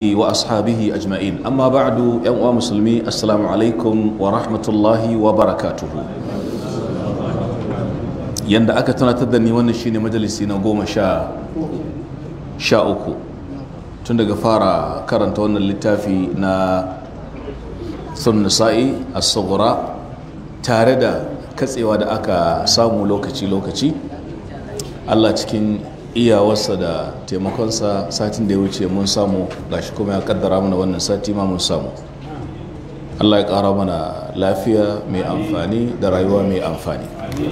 وأصحابه أجمعين أما بعد يا مسلمي السلام عليكم ورحمة الله وبركاته yanda aka tunatar da ni wannan shine majalisi na goma sha sha uku tun daga fara karanta wannan littafi na sun nisa'i a tsohora tare da katsewa da aka samu lokaci-lokaci allah cikin iyawarsa da taimakonsa satin da ya wuce mun samu gashi kuma ya kaddara mana wannan sati ma mun samu allah ya kara mana lafiya mai amfani da rayuwa mai amfani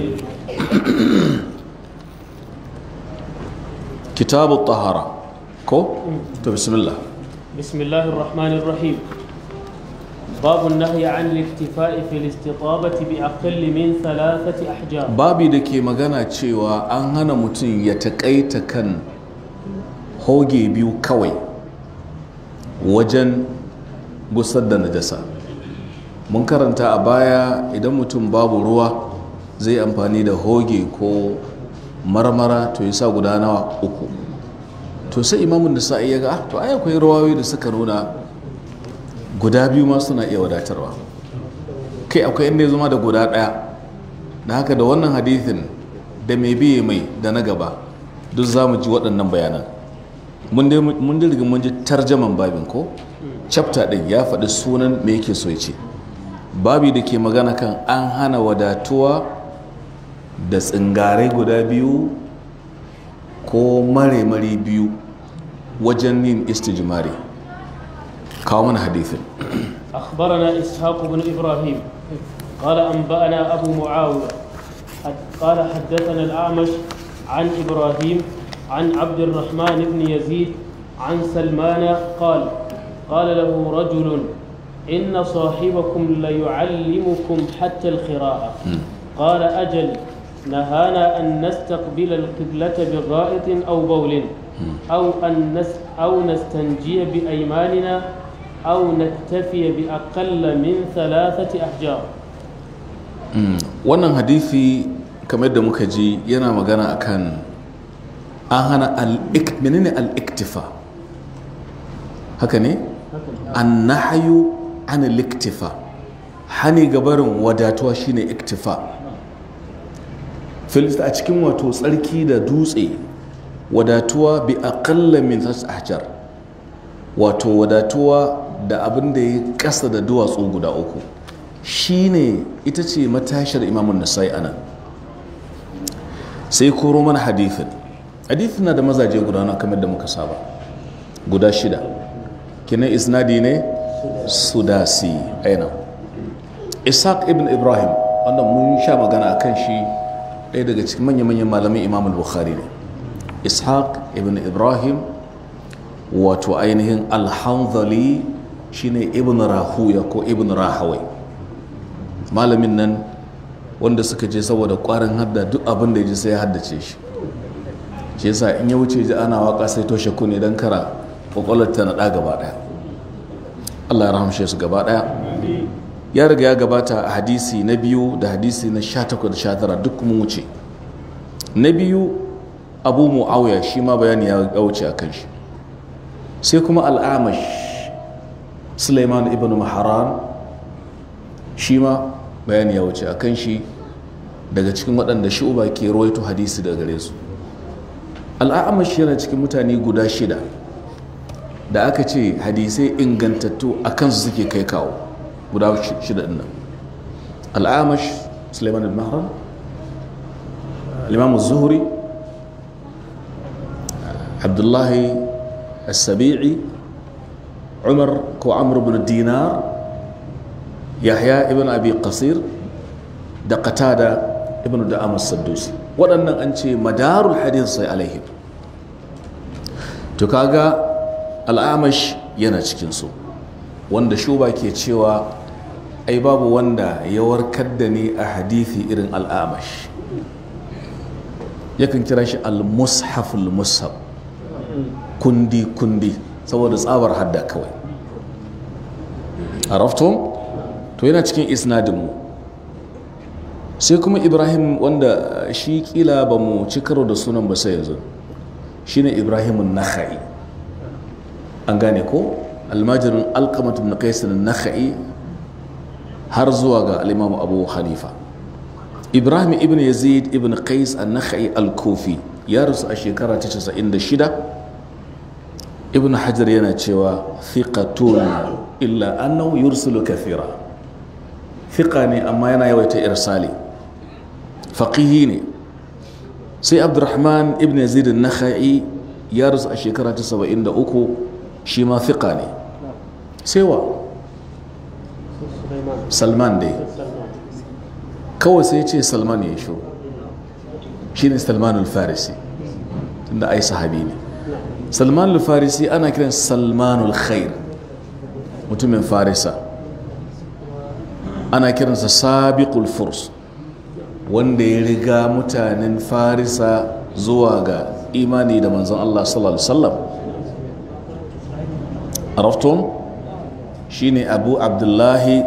kitabu tahara ko to bismillah بسم الله الرحمن الرحيم باب النهي عن الاكتفاء في الاستطابة بأقل من ثلاثة أحجار babi da ke magana cewa an hana mutum ya taƙaita kan hoge biyu kawai wajen gusar da najasa mun karanta a baya idan mutum babu ruwa zai amfani da hoge ko marmara to ya sa guda nawa uku to sai imamun da sa'i ya ga "Ah, to ai akwai ruwayoyi da suka nuna guda biyu ma suna iya wadatarwa kai akwai inda ya zama da guda ɗaya da haka da wannan hadithin da mai biye mai da na gaba duk za mu ji waɗannan bayanan mun dai riga mun ji tarjaman babin ko chapter ɗin ya faɗi sunan me yake so ya ce babi da ke magana kan an hana wadatuwa da tsingarai guda biyu ko mare-mare biyu wajen yin istijimari kawo mana hadithin أخبرنا إسحاق بن إبراهيم قال أنبأنا أبو معاوية حد- قال حدثنا الأعمش عن إبراهيم عن عبد الرحمن بن يزيد عن سلمان قال قال له رجل إن صاحبكم ليعلمكم حتى الخراءة قال أجل نهانا أن نستقبل القبلة بغائط أو بول أو أن نس أو نستنجي بأيماننا أو نكتفي بأقل من ثلاثة أحجار wannan hadithi kamar da muka ji yana magana akan an hana al-ik- menene al-iktifa haka ne an nahayu an al-iktifa hani gabarin wadatuwa shine iktifa filista a cikin wato tsarki da dutse wadatuwa bi aqalla min thas ahjar wato wadatuwa da abin da ya kasa da duwatsu guda uku shine ita ce matashar imamun nasai anan sai koro mana hadithin hadithin na da mazaje guda na kamar da muka saba guda shida kinan isnadi ne sudasi aina ishaq ibn ibrahim wanda mun sha magana a kan shi ɗaya daga cikin manya-manyan malamin imam bukhari ne ishaq ibn ibrahim wato ainihin alhanzali shine ibn rahuya ko ibn rahawai malamin nan wanda suka je saboda kwarin hadda duk abin da ya ji sai ya haddace shi shi yasa in ya wuce ji ana waka sai toshe kunne don kara kwakwalar ta naɗa gaba ɗaya allah ya rahamshe su gaba ɗaya ya riga ya gabata a hadisi na biyu da hadisi na 18 da 19 duk mun wuce na biyu abu mu'awiya shi ma bayani ya wuce a kan shi sai kuma al'amash suleiman ibn maharan shi ma bayani ya wuce a kan shi daga cikin waɗanda shu'uba ke rawaito hadisi daga gare su al'amash yana cikin mutane guda shida da aka ce hadisai ingantattu a kansu suke kai kawo guda shida ɗin nan al'amash suleiman ibn maharan الإمام الزهري عبد الله السبيعي عمر كو عمرو بن الدينار يحيى ابن أبي قصير da qatada ibn da'am as-saddusi waɗannan an ce madarul hadith sai alaihim to kaga al'amash yana cikin su wanda shuba ke cewa ai babu wanda ya warkar da ni a hadithi irin al'amash yakan kira shi al-mushaful mushaf kundi kundi saboda tsabar hadda kawai arafton to yana cikin isnadinmu sai kuma ibrahim wanda shi kila ba mu ci karo da sunan ba sai yanzu shine ibrahimun nakhai an gane ko almajirin alkamatu na kaisin nakha'i har zuwa ga alimamu abu hanifa ibrahim ibn yazid ibn qais an-nakhai al-kufi ya rasu a shekara ta 96 ibn hajar yana cewa thiqatun illa annahu yursilu kathira thiqa ne amma yana yawaita irsali faqihi ne sai abdurrahman ibn yazid an-nakhai ya rasu a shekara ta 73 shi ma thiqa ne sai wa salman dai kawai sai ce salman ya shi shi ne salman al-farisi tunda ai sahabi ne salman al-farisi ana kiran salman al-khair mutumin farisa ana kiransa sabiqul furs wanda ya riga mutanen farisa zuwa ga imani da manzon Allah sallallahu alaihi wasallam arafton shine abu abdullahi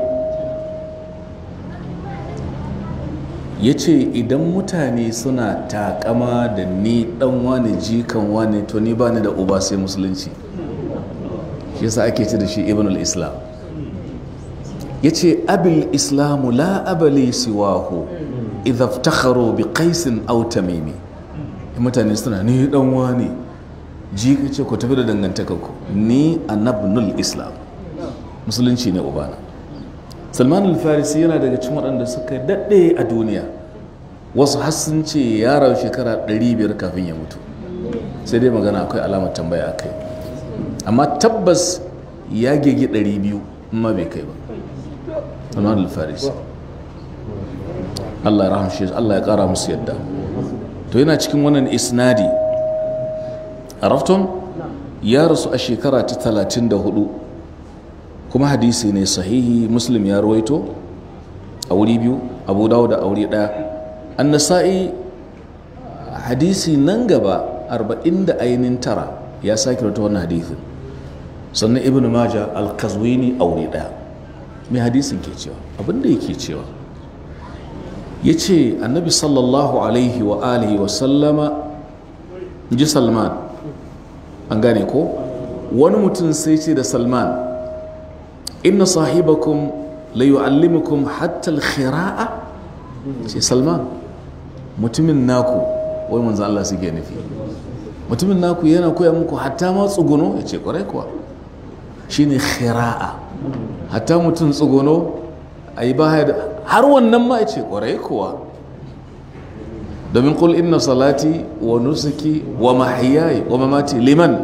ya ce idan mutane suna takama da ni dan wani jikan wani to ni ba ni da uba sai musulunci shi yasa ake ce da shi ibn al-islam ya ce abil islamu la abali siwahu idha iftakharu bi qaisin aw tamimi mutane suna ni dan wani jika ce ku tafi da dangantakar ku ni anabnul islam musulunci ne ubana salman al-farisi yana daga cikin waɗanda suka daɗe a duniya wasu hassun ce yaran shekara 500 kafin ya mutu sai dai magana akwai alamar tambaya a kai amma tabbas ya gege 200 ma bai kai ba salman al-farisi allah ya rahamshe allah ya ƙara musu yadda to yana cikin wannan isnadi a rafton ya rasu a shekara ta 34 kuma hadisi ne sahihi muslim ya ruwaito a wuri biyu abu dawo da aure daya an nasa'i hadisi nan gaba arba'in da ainihin tara ya sake rata wannan hadisin sannan ibn maja al-kazwini aure daya mai hadisin ke cewa abinda yake cewa ya ce annabi sallallahu alaihi wa alihi wa sallama ji salman an gane ko wani mutum sai ce da salman inna sahibakum la yu'allimukum hatta al-khira'a ce salman mutumin naku wai manzo Allah suke nufi mutumin naku yana koya muku hatta ma tsuguno ya ce kwarai kuwa shine khira'a hatta mutum tsuguno ayi baya da har wannan ma ya ce kwarai kuwa domin kul inna salati wa nusuki wa mahyaya wa mamati liman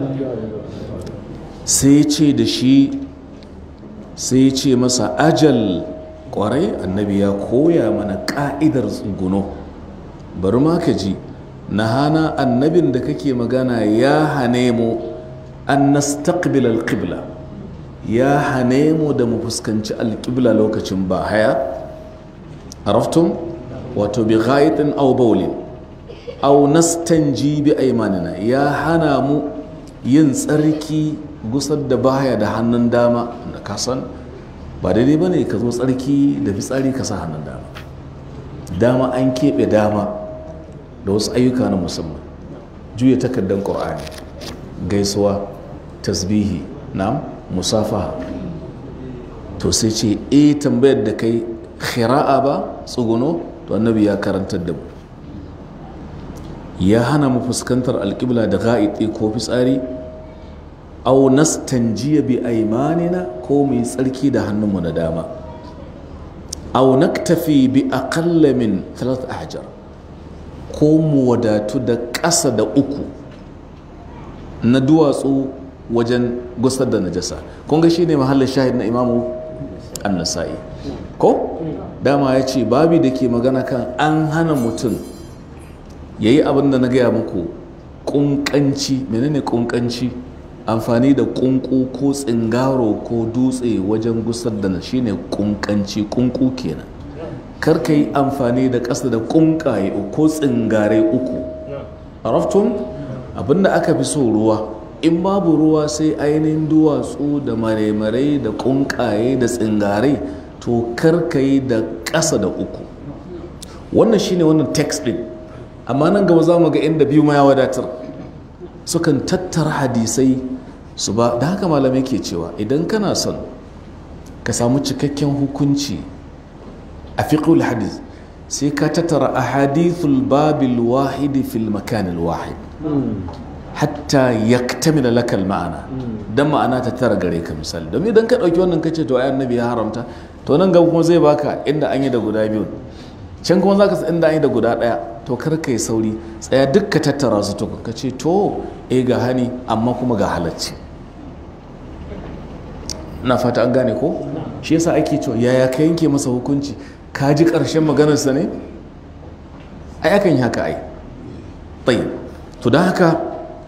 sai ce da shi sai ce masa ajal kwarai annabi ya koya mana ka'idar tsuguno bari ma ka ji na hana annabin da kake magana ya hane mu an nastaqbil alqibla ya hane mu da mu fuskanci alqibla lokacin ba haya araftum wato bi ghaitin aw bawlin aw nastanji bi aymanina ya hana mu yin tsarki gusar da baya da hannun dama da kasan ba daidai ba ne ka zo tsarki da fitsari ka sa hannun dama dama an keɓe dama da wasu ayyuka na musamman juya takardar ƙur'ani gaisuwa tasbihi na musafaha to sai ce e tambayar da kai khira'a ba tsuguno to annabi ya karantar da mu ya hana mu fuskantar alƙibla da ga'iɗe ko fitsari au nastanjiya bi aimanina ko mai tsarki da hannunmu na dama au naktafi bi aqalla min thalath ahjar ko mu wadatu da ƙasa da uku na duwatsu wajen gusar da najasa kun ga shine mahallin shahid na imamu an-nasa'i ko dama ya ce babi da ke magana kan an hana mutum yayi abin da na gaya muku kunkanci menene kunkanci amfani da kunku ko tsingaro ko dutse wajen gusar da na shine kunkanci kunku kenan kar ka yi amfani da ƙasa da kunkaye ko tsingare uku araftun abinda aka fi so ruwa in babu ruwa sai ainihin duwatsu da maremarai da kunkaye da tsingare to kar ka yi da ƙasa da uku wannan shine wannan text din amma nan gaba za mu ga inda biyu ma ya wadatar sukan tattara hadisai su ba da haka malamai ke cewa idan kana son ka samu cikakken hukunci a fiqhul hadith sai ka tattara ahadithul babil wahidi fil makanil wahid hatta yaktamila lakal ma'ana dan ma'ana ta tara gare ka misali domin idan ka dauki wannan kace to ai annabi ya haramta to nan gaba kuma zai baka inda an yi da guda biyu can kuma zaka san inda an yi da guda daya to kar kai sauri tsaya duk ka tattara su to ka ce to eh ga hani amma kuma ga halacci na fata an gane ko shi yasa ake cewa yaya ka yanke masa hukunci ka ji ƙarshen maganarsa ne ai akan yi haka ai tayyib to don haka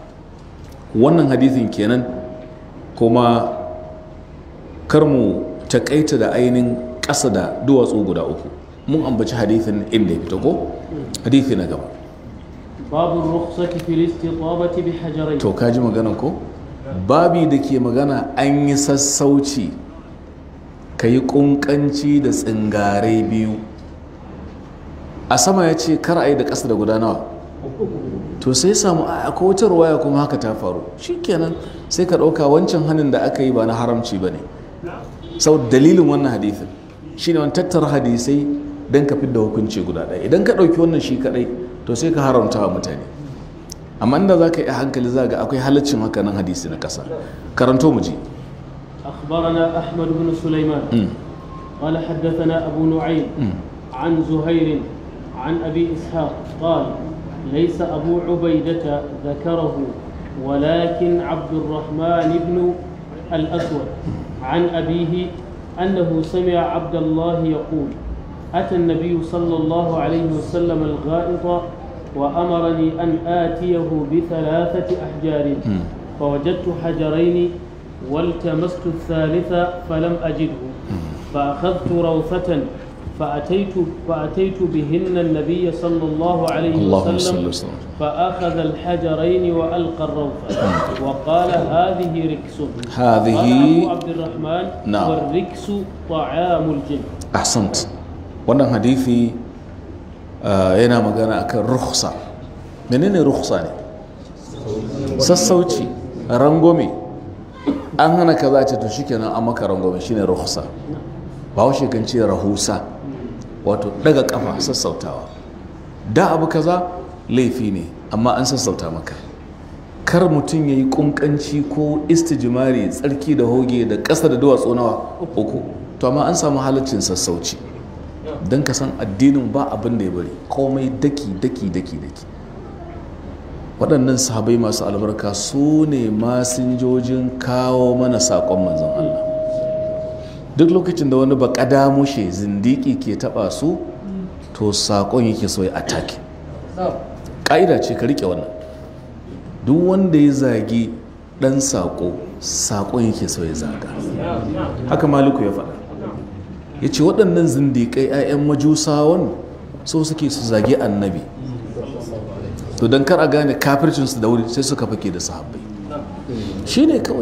wannan hadithin kenan kuma kar mu takaita da ainihin ƙasa da duwatsu guda uku mun ambaci hadithin inda ya fito ko hadithi na gaba باب الرخصة في الاستطابة بحجرين to ka ji maganan ko babi da ke magana an yi sassauci ka yi ƙunƙanci da tsingare biyu a sama ya ce kar a yi da ƙasa da guda nawa to sai samu a akwai wata ruwaya kuma haka ta faru shikenan sai ka ɗauka wancan hannun da aka yi ba na haramci ba ne sau dalilin wannan hadithin shi ne wani tattara hadisai don ka fidda hukunci guda ɗaya idan ka ɗauki wannan shi kaɗai to sai ka haramta wa mutane amma inda za ka yi a hankali za ga akwai halaccin haka nan hadisi na ƙasa karanto mu ji أخبرنا أحمد بن سليمان Mm. قال حدثنا أبو نعيم Mm. عن زهير عن أبي إسحاق قال ليس أبو عبيدة ذكره ولكن عبد الرحمن بن الأسود عن أبيه أنه سمع عبد الله يقول أتى النبي صلى الله عليه وسلم الغائط وأمرني أن آتيه بثلاثة أحجار فوجدت حجرين والتمست الثالث فلم أجده فأخذت روثة فأتيت فأتيت بهن النبي صلى الله عليه اللهم صل وسلم وسلم فأخذ الحجرين وألقى الروثة وقال هذه ركس هذه قال أبو عبد الرحمن نعم. والركس طعام الجن ahsant wannan hadithi uh, yana magana akan rukhsa menene rukhsa ne sassauci rangome an hana ka za ce to shikenan an maka rangome shine rukhsa ba wa kan ce rahusa wato daga kafa sassautawa da abu kaza laifi ne amma an sassauta maka kar mutum ya yi kunkanci ko istijimari tsarki da hoge da ƙasa da duwatsu nawa uku to amma an samu halaccin sassauci don ka san addinin ba abin da ya bari komai daki daki daki daki waɗannan sahabai masu albarka su ne masinjojin kawo mana saƙon manzon Allah duk lokacin da wani ba mushe zindiki ke taɓa su to saƙon yake so ya atake ƙa'ida ce ka riƙe wannan duk wanda ya zagi ɗan saƙo saƙon yake so ya zaga haka maliku ya faɗa ya ce waɗannan zindiƙai 'ya'yan majusawan so suke su zagi annabi to don kar a gane kafircinsu da wuri sai suka fake da sahabbai shi ne kawai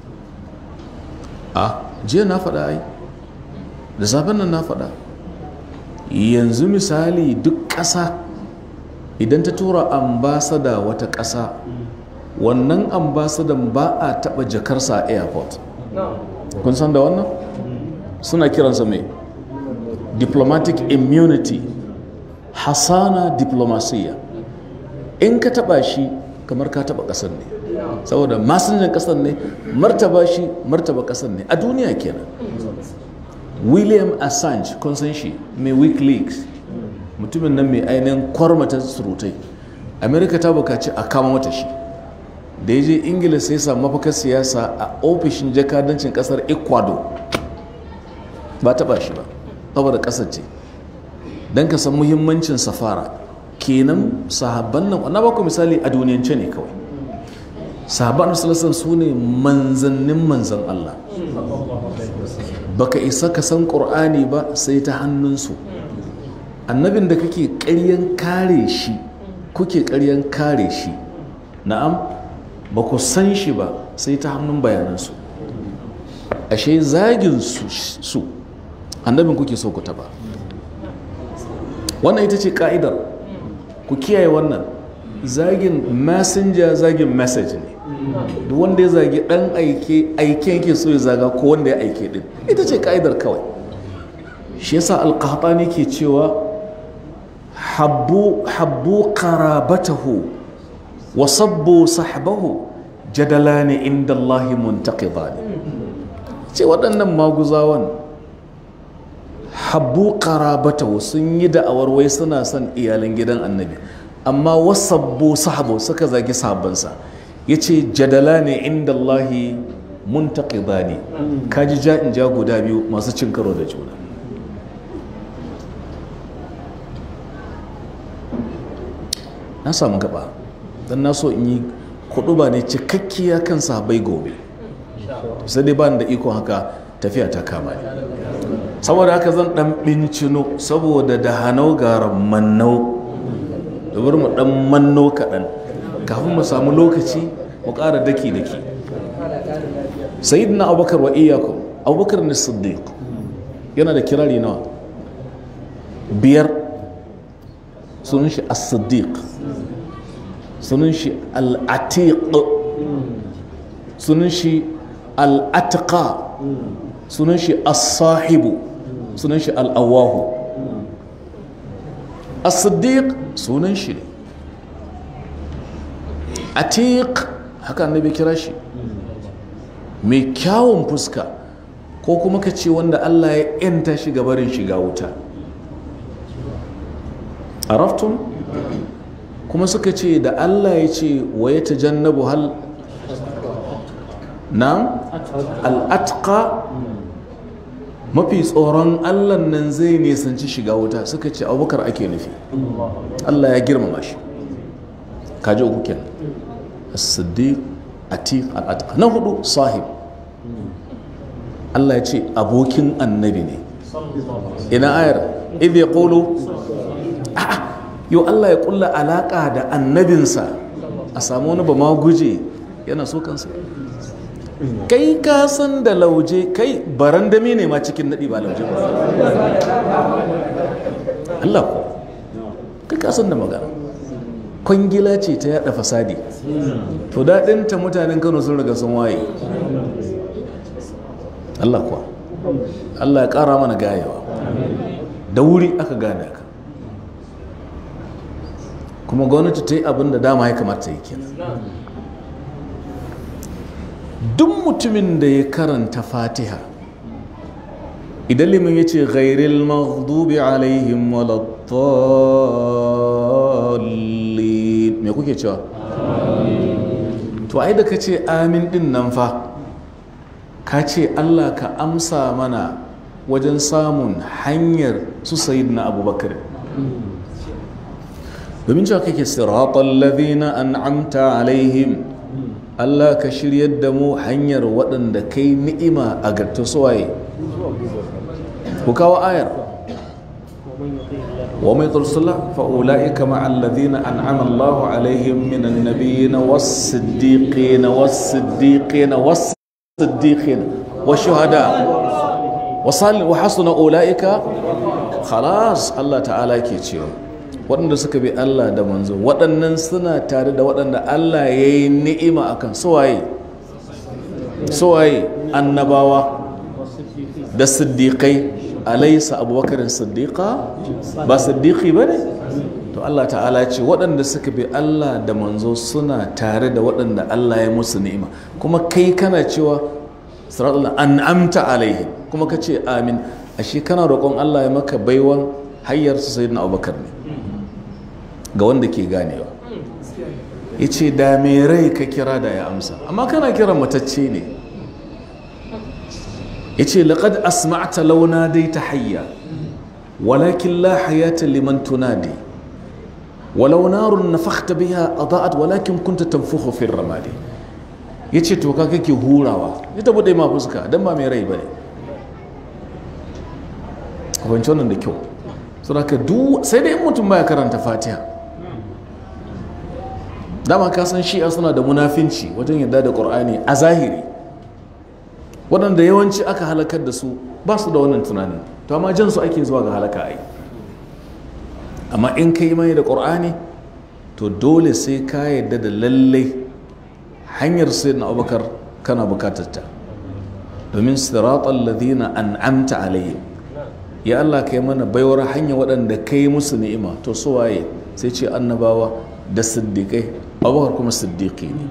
a jiya na faɗa ai da safen nan na faɗa yanzu misali duk ƙasa idan ta tura ambasada wata ƙasa wannan ambasadan ba a taɓa jakarsa a airport kun san da wannan suna kiransa mai diplomatic immunity hasana diplomasiya in ka taɓa shi kamar ka taɓa ƙasar ne saboda masinjan ƙasar ne martaba shi martaba ƙasar ne a duniya kenan william assange kun san shi mai wikileaks mutumin nan mai ainihin kwarmata surutai amerika ta bukaci a kama mata shi da ya je ingila sai sa mafakar siyasa a ofishin jakadancin kasar ecuador ba taba shi ba saboda kasar ce don ka san muhimmancin safara kenan sahabban nan na baku misali a duniyance ne kawai sahabban salasan su ne manzannin manzan allah baka isa ka san ƙur'ani ba sai ta hannunsu annabin da kake ƙaryan kare shi kuke ƙaryan kare shi na'am ba ku san shi ba sai ta hannun bayanansu ashe zagin su su annabin kuke so ku taba wannan ita ce ka'idar ku kiyaye wannan zagin messenger zagin message ne duk wanda ya zagi dan aike aiken yake so ya zaga ko wanda ya aike din ita ce ka'idar kawai shi yasa alqahtani ke cewa habbu habbu qarabatahu wa sabbu sahbahu jadalani inda Allah muntaqidani ce waɗannan maguzawan habbu qarabatahu sun yi da'awar wai suna son iyalan gidan annabi amma wasabbu sahabo suka zagi sahabbansa ya ce jadala ne inda Allahi muntaƙida ne kaji ja in ja guda biyu masu cin karo da juna na samu gaba don na so in yi kudu ba ne cikakkiya kan sahabai gobe sai dai ba da ikon haka tafiya ta kama ne saboda haka zan dan bincino saboda da hanau garan mannau da bari mu dan manno kaɗan kafin mu samu lokaci mu ƙara daki-daki sayyidina abubakar wa iyakum abubakar ne siddiq yana da kirari nawa biyar sunan shi as-siddiq sunan shi al-atiq sunan shi al-atqa sunan shi as-sahibu sunan shi al-awahu as-siddiq sunan shi ne atiq haka annabi kira shi mai kyawun fuska ko kuma ka ce wanda Allah ya yanta shi gabarin shiga wuta araftun kuma suka ce da Allah ya ce wa ya tajannabu hal na al'atka mafi tsoron Allah nan zai nisanci shiga wuta suka ce abubakar ake nufi Allah ya girmama shi kaji uku kenan as-siddiq atiq al-atqa na hudu sahib Allah ya ce abokin annabi ne ina ayar idh yaqulu a'a yo Allah ya kulla alaka da annabinsa a samu wani ba ma guje yana so kansa kai ka san da lauje kai barandami ne ma cikin nadi ba lauje ba Allah ko kai ka san da magana kwangila ce ta yada fasadi to daɗinta mutanen kano sun riga sun waye Allah kuwa Allah ya ƙara mana gayewa da wuri aka gane ka kuma gwamnati ta yi abin da dama ya kamata yi kenan duk mutumin da ya karanta fatiha idan limin ya ce ghairil maghdubi alaihim walattallin me kuke cewa to ai da ka ce amin din nan fa ka ce allah ka amsa mana wajen samun hanyar su sayid na abubakar domin cewa kake siratal ladhina an'amta alaihim Allah ka shiryar da mu hanyar waɗanda kai ni'ima a garta suwaye ku kawo ayar wa mai tursula fa'ula'ika ma'allazina an'ama Allah alaihim minan nabiyina was-siddiqina was-siddiqina was-siddiqina wash-shuhada wa hasuna ula'ika khalas Allah ta'ala ke cewa waɗanda suka bi Allah da manzo waɗannan suna tare da waɗanda Allah ya yi ni'ima a kan suwaye suwaye annabawa da siddiƙai alaisa abubakarin siddiƙa ba siddiƙi ba ne to Allah ta'ala ce waɗanda suka bi Allah da manzo suna tare da waɗanda Allah ya musu ni'ima kuma kai kana cewa siratul an'amta alaihim kuma ka ce amin ashe kana roƙon Allah ya maka baiwan hayyar su sayyidina abubakar ne ga wanda ke ganewa ya ce da mai rai ka kira da ya amsa amma kana kiran matacce ne ya ce laƙad asma'ata launa dai ta hayya walakin la hayata liman tunadi walau narun na fakta biya a za'ad walakin kunta tamfuhu fin ramadi ya ce to ka kake hurawa ya tabi ɗaya ma fuska don ba mai rai ba ne kwanci wannan da kyau sai dai mutum baya karanta fatiha dama ka san shi'a suna da munafinci wajen yadda da ƙur'ani a zahiri waɗanda yawanci aka halakar da su ba su da wannan tunanin to amma jan su ake zuwa ga halaka ai amma in ka yi mai da ƙur'ani to dole sai ka yadda da lallai hanyar sayyidina abubakar kana bukatar ta domin siratal ladina an'amta alaihim ya Allah kai mana baiwar hanya waɗanda kai musu ni'ima to su waye sai ce annabawa da siddiƙai abubakar kuma siddiƙi ne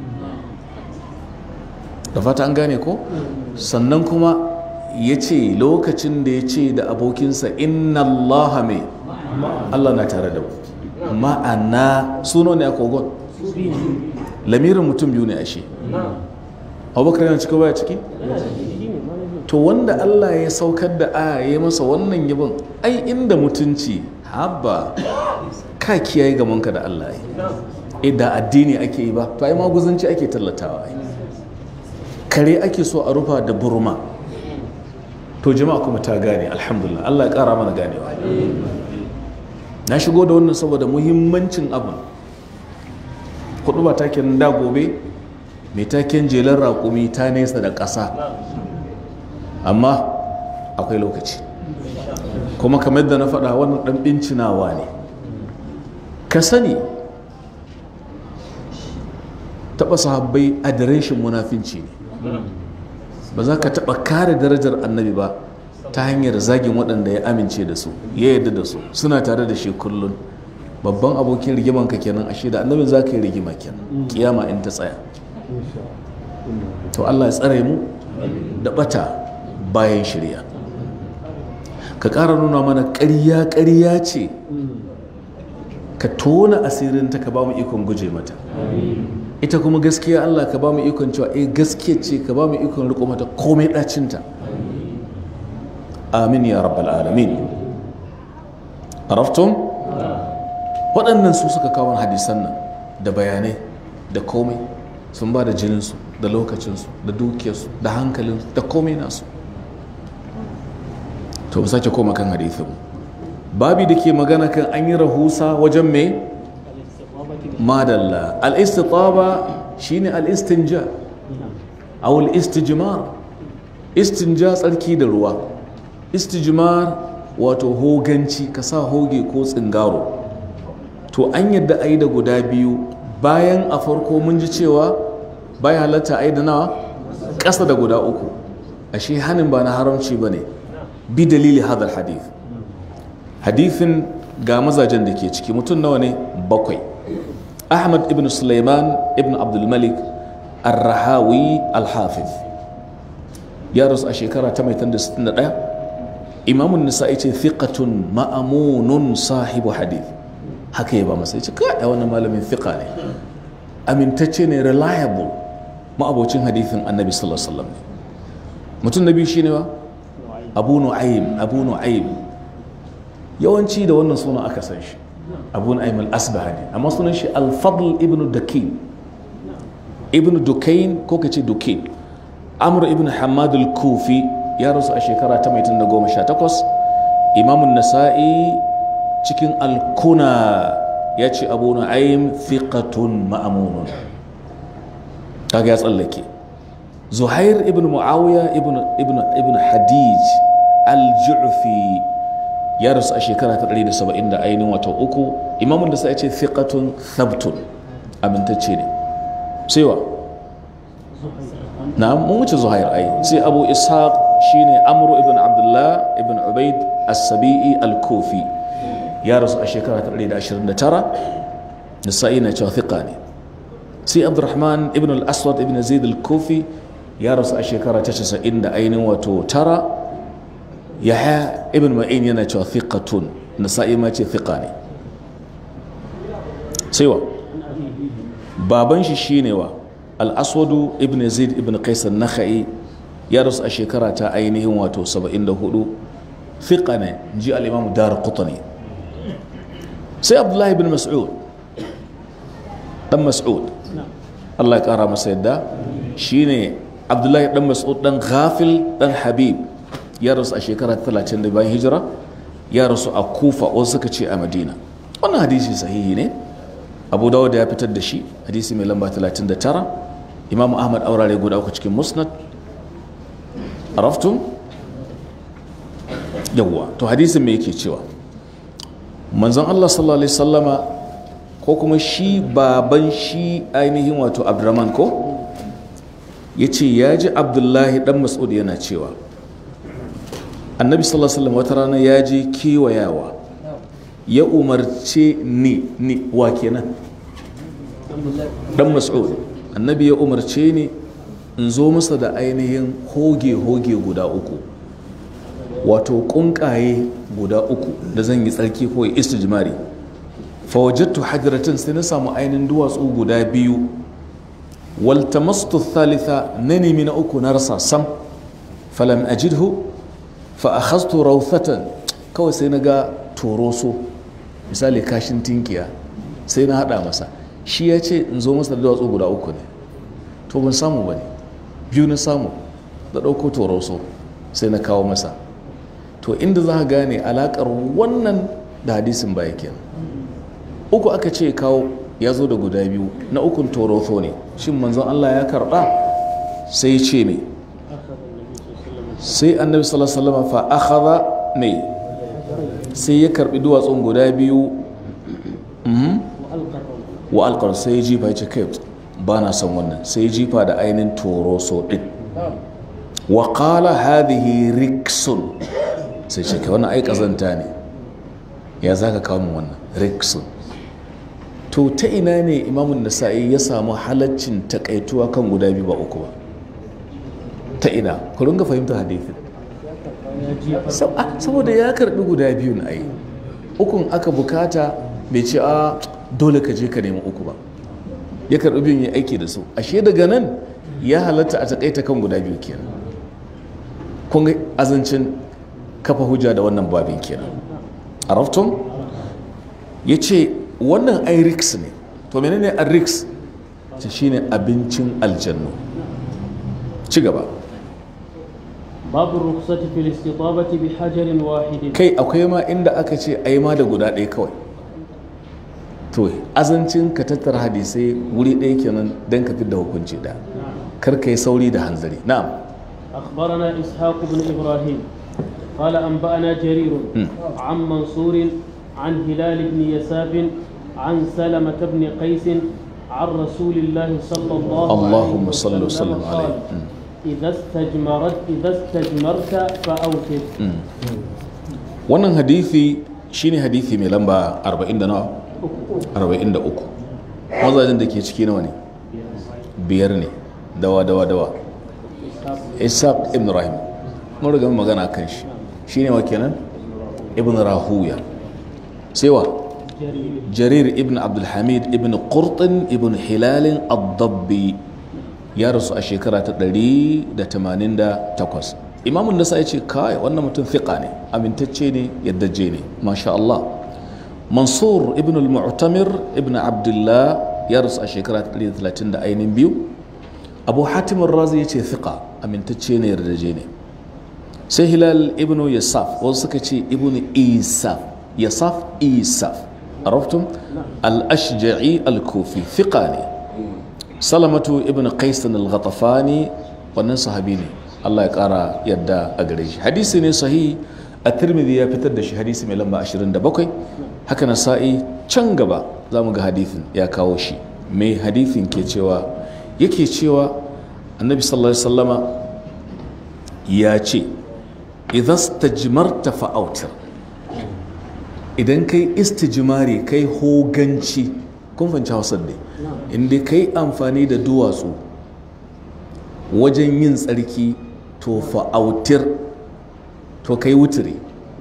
da fata an gane ko sannan kuma ya ce lokacin da ya ce da abokinsa inna allaha mai allah na tare da mu ma'ana suno ne a kogon lamirin mutum biyu ne ashe abubakar yana ciki baya ciki to wanda allah ya saukar da aya ya masa wannan yabon ai inda mutunci haba ka kiyaye gamanka da allah ya da addini ake yi ba to ai maguzanci ake tallatawa ai kare ake so a rufa da burma to jama'a kuma ta gane alhamdulillah Allah ya kara mana ganewa na shigo da wannan saboda muhimmancin abin kudu ba taken da gobe mai taken jelar raƙumi ta nesa da ƙasa amma akwai lokaci kuma kamar da na faɗa wannan ɗan bincinawa ne ka sani taɓa sahabbai adireshin munafinci ne ba za ka taɓa kare darajar annabi ba ta hanyar zagin waɗanda ya amince da su ya yarda da su suna tare da shi kullum babban abokin rigiman ka kenan ashe da annabin za ka yi rigima kenan kiyama in ta tsaya to Allah ya tsare mu da bata bayan shirya ka ƙara nuna mana ƙarya ƙarya ce ka tona asirin ta ka ba mu ikon guje mata ita kuma gaskiya Allah ka ba mu ikon cewa eh gaskiya ce ka ba mu ikon riko mata komai ɗacinta amin ya rabbal alamin araftum waɗannan su suka kawo hadisan nan da bayanai da komai sun ba da jininsu da lokacinsu da dukiyarsu da hankalinsu da komai nasu to mu sake koma kan hadithin babi da ke magana kan an yi rahusa wajen mai madalla al-istitaba shine al-istinja aw al-istijmar istinja tsarki da ruwa istijmar wato hoganci ka sa hoge ko tsingaro to an yadda a yi da guda biyu bayan a farko mun ji cewa bayan halatta a yi da nawa ƙasa da guda uku ashe hannun ba na haramci ba ne bi dalili hadar hadith hadithin ga mazajen da ke ciki mutum nawa ne bakwai ahmad ibn suleiman ibn abdulmalik arrahawi alhafiz ya rasu a shekara ta mai 61 imamun nisa'i ce thiqatun ma'amunun sahibu hadith haka ya ba masa ya ce kai wannan malamin thiqa ne amintacce ne reliable ma'abocin hadithin annabi sallallahu alaihi wasallam mutum na biyu shine wa abu nu'aym abu nu'aym yawanci da wannan sunan aka san shi abu nu'aym al-asbahani amma sunan shi al-fadl ibn dakin ibn dukain ko kace dukain amr ibn hamad al-kufi ya rasu a shekara ta mai da goma sha takwas imamun nasa'i cikin alkuna ya ce abu nu'aym thiqatun ma'amunun kaga ya tsallake zuhair ibn muawiya ibn ibn ibn hadij al-ju'fi ya rasu a shekara ta 170 da ainihin wata uku imamun da sai ce thiqatun thabtun amintacce ne sai wa na mun wuce zuhair ai sai abu ishaq shine amru ibn abdullah ibn ubaid as-sabi'i al-kufi ya rasu a shekara ta 129 nisa'i na cewa thiqa ne sai abdurrahman ibn al-aswad ibn zaid al-kufi ya rasu a shekara ta 90 da ainihin wato tara yahya ibn ma'in yana cewa thiqatun nisa'i ma ce thiqa ne sai wa baban shi shine wa al-aswadu ibn zaid ibn qais an-nakhai ya rasu a shekara ta ainihin wato 74 thiqa ne ji al-imam dar qutni sai abdullahi ibn mas'ud dan mas'ud Allah ya kara masa yadda shine abdullahi dan mas'ud dan ghafil dan habib ya rasu a shekara 30 da bayan hijira ya rasu a kufa wasu suka ce a madina wannan hadisi sahihi ne abu dawud ya fitar da shi hadisi mai lamba 39 imam ahmad aurare guda uku cikin musnad araftum yawwa to hadisin me yake cewa manzon Allah sallallahu alaihi sallama ko kuma shi baban shi ainihin wato abdurrahman ko ya ce ya ji abdullahi dan mas'ud yana cewa annabi sallallahu alaihi wasallam wata rana ya je kewayawa ya umarce ni ni wa kenan dan mas'ud annabi ya umarce ni in zo masa da ainihin hoge-hoge guda uku wato kunkaye guda uku da zan yi tsarki ko ya istijmari fawajattu hajratin sai na samu ainihin duwatsu guda biyu waltamastu thalitha na nemi na uku na rasa sam falam ajidhu fa akhadtu rawthatan kawai sai na ga toroso misali kashin tinkiya sai na hada masa shi ya ce in zo masa da duwatsu guda uku ne to ban samu ba ne biyu na samu da ɗauko toroso sai na kawo masa to inda za ka gane alaƙar wannan da hadisin baya kenan uku aka ce kawo ya zo da guda biyu na ukun toroso ne shin manzon Allah ya karɓa sai ce ne sai annabi sallallahu alaihi wasallam fa akhadha ne sai ya karbi duwatsun guda biyu wa alqar sai ya jifa ya ce kai ba na son wannan sai ya jifa da ainihin toroso din wa qala hadhihi riksun sai ce kai wannan ai kazanta ne ya zaka kawo min wannan riksun to ta ina ne imamun nasa'i ya samu halaccin takaituwa kan guda biyu ba uku ba ta ina ku ringa fahimta hadithin saboda ya karbi guda biyu na ai ukun aka bukata bai ce a dole ka je ka nemi uku ba ya karbi biyun ya aiki da su ashe daga nan ya halatta a takaita kan guda biyu kenan kun ga azancin kafa hujja da wannan babin kenan arafton ya ce wannan ai riks ne to menene a riks ta shine abincin aljannu ci gaba babu rukhsati fil istitabati bi hajarin wahidin kai akwai ma inda aka ce ai ma da guda ɗaya kawai to azancin ka tattara hadisai wuri ɗaya kenan don ka da hukunci da kar ka yi sauri da hanzari na'am أخبرنا إسحاق بن إبراهيم قال أنبأنا جرير عن منصور عن هلال بن يساف عن سلمة بن قيس عن رسول الله صلى الله اللهم عليه صل وسلم قال عليه. إذا استجمرت إذا استجمرت فأوتر wannan hadithi shine hadithi mai lamba 40 da nawa 43 mazajen da ke ciki nawa ne biyar ne dawa dawa dawa ishaq ibn rahim mun riga mun magana kan shi shine wa kenan ibn rahuya sai wa جرير jarir ibn abdulhamid ibn qurtin ibn hilalin ad-dabbi ya rasu a shekara ta 188 imamun nasa ya ce kai wannan mutum fiqa ne amintacce ne yaddaje ne masha Allah mansur ibn al-mu'tamir ibn abdullah ya rasu a shekara ta 130 da ainihin biyu abu hatim razi ya ce fiqa amintacce ne yardaje ne sai hilal ibn yasaf wasu suka ce ibn isaf yasaf isaf عرفتم الأشجعي الكوفي ثقاني سلمة ابن قيس الغطفاني wannan sahabi ne Allah ya kara yadda a gare shi hadisi ne sahi a tirmidhi ya fitar da shi hadisi mai lamba 27 haka na sa'i can gaba za mu ga hadithin ya kawo shi mai hadithin ke cewa yake cewa annabi sallallahu alaihi wasallama ya ce idan stajmarta fa'autir idan kai istijimari kai hoganci kun fahimci hausar ne inda kai amfani da duwatsu wajen yin tsarki to fa'autir to kai wuturi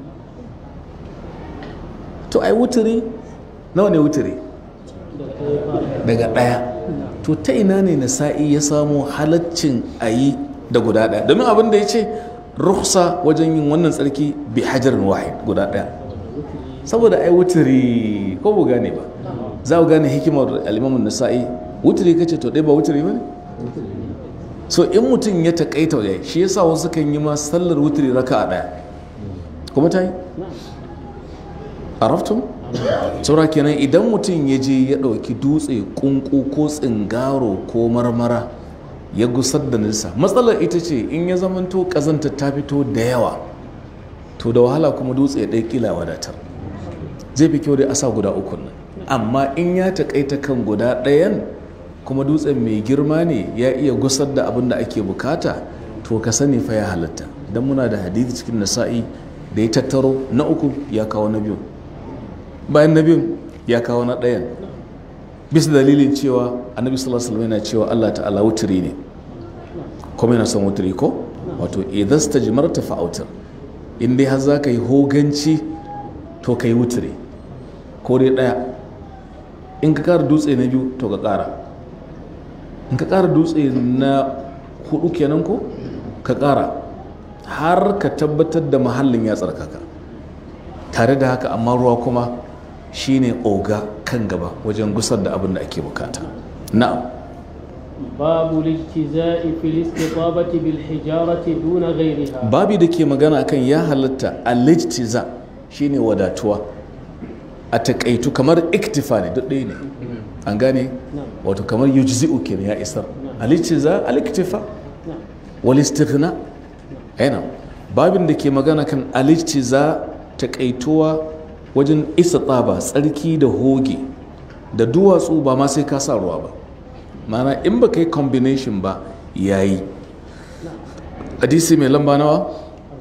to ai wuturi nawa ne wuturi daga ɗaya to ta ina ne nasa'i ya samu halaccin a yi da guda ɗaya domin abin da ya ce rukhsa wajen yin wannan tsarki bi hajarin wahid guda ɗaya saboda ai wuturi ko bu gane ba za ku gane hikimar alimamun nasa'i wuturi kace to dai ba wuturi ba ne so in mutum ya taƙaita ya shi yasa wasu kan yi ma sallar wuturi raka a ɗaya kuma ta yi araftun saura kenan idan mutum ya je ya ɗauki dutse kunku ko tsingaro ko marmara ya gusar da nisa matsalar ita ce in ya zamanto ƙazanta ta fito da yawa to da wahala kuma dutse ya ɗai ƙila wadatar zai fi kyau dai a sa guda uku nan amma in ya taƙaita kan guda ɗayan kuma dutsen mai girma ne ya iya gusar da abin da ake bukata to ka sani fa ya halatta don muna da hadithi cikin nasa'i da ya tattaro na uku ya kawo na biyu bayan na biyun ya kawo na ɗayan bisa dalilin cewa annabi sallallahu alaihi wasallam yana cewa Allah ta'ala wuturi ne kuma yana son wuturi ko wato idan stajmarta fa'autar in dai har zaka yi hoganci to kai wuturi ko dai ɗaya in ka ƙara dutse na biyu to ka ƙara in ka ƙara dutse na hudu kenan ko ka ƙara har ka tabbatar da mahallin ya tsarkaka tare da haka amma ruwa kuma shine oga kan gaba wajen gusar da abin da ake bukata na'am باب الاجتزاء في الاستطابة بالحجارة دون غيرها babi da ke magana kan ya halatta alijtiza shine wadatuwa a takaitu kamar iktifa ne duk ɗaya ne an gane wato kamar yujzi'u kenan ya isar alijtiza aliktifa نعم wal istighna aina babin da ke magana kan alijtiza takaituwa wajen isa tsaba tsarki da hoge da duwatsu ba ma sai ka sa ruwa ba mana in ba ka yi combination ba yayi hadisi mai lamba nawa